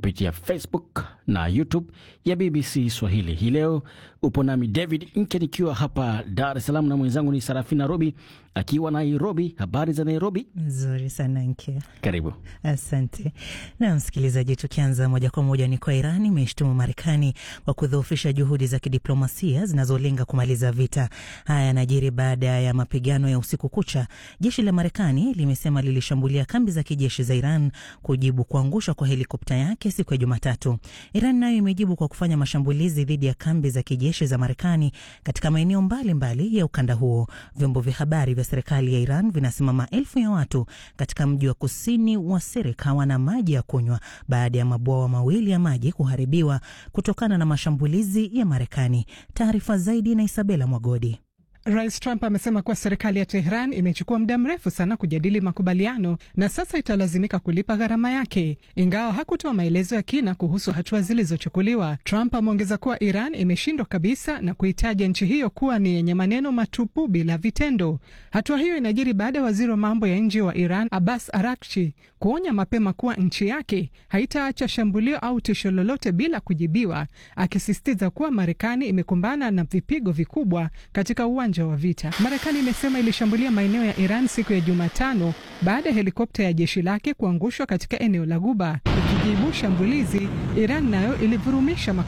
kupitia Facebook na YouTube ya BBC Swahili. Hii leo upo nami David Nke nikiwa hapa Dar es Salaam na mwenzangu ni Sarafina Robi akiwa Nairobi. Habari za Nairobi? Nzuri sana Nke, Karibu. asante. Na msikilizaji, tukianza moja kwa moja ni kwa Iran imeshtumu Marekani kwa kudhoofisha juhudi za kidiplomasia zinazolenga kumaliza vita. Haya yanajiri baada ya mapigano ya usiku kucha. Jeshi la Marekani limesema lilishambulia kambi za kijeshi za Iran kujibu kuangushwa kwa helikopta yake siku ya Jumatatu. Iran nayo imejibu kwa kufanya mashambulizi dhidi ya kambi za kijeshi za Marekani katika maeneo mbalimbali ya ukanda huo. Vyombo vya habari vya serikali ya Iran vinasema maelfu ya watu katika mji wa kusini wa Serek hawana maji ya kunywa baada ya mabwawa mawili ya maji kuharibiwa kutokana na mashambulizi ya Marekani. Taarifa zaidi na Isabela Mwagodi. Rais Trump amesema kuwa serikali ya Tehran imechukua muda mrefu sana kujadili makubaliano na sasa italazimika kulipa gharama yake, ingawa hakutoa maelezo ya kina kuhusu hatua zilizochukuliwa. Trump ameongeza kuwa Iran imeshindwa kabisa na kuitaja nchi hiyo kuwa ni yenye maneno matupu bila vitendo. Hatua hiyo inajiri baada ya waziri wa mambo ya nje wa Iran Abbas Arakchi kuonya mapema kuwa nchi yake haitaacha shambulio au tisho lolote bila kujibiwa, akisisitiza kuwa Marekani imekumbana na vipigo vikubwa katika uwanja wa vita. Marekani imesema ilishambulia maeneo ya Iran siku ya Jumatano baada ya helikopta ya jeshi lake kuangushwa katika eneo la Guba. Ikijibu shambulizi, Iran nayo ilivurumisha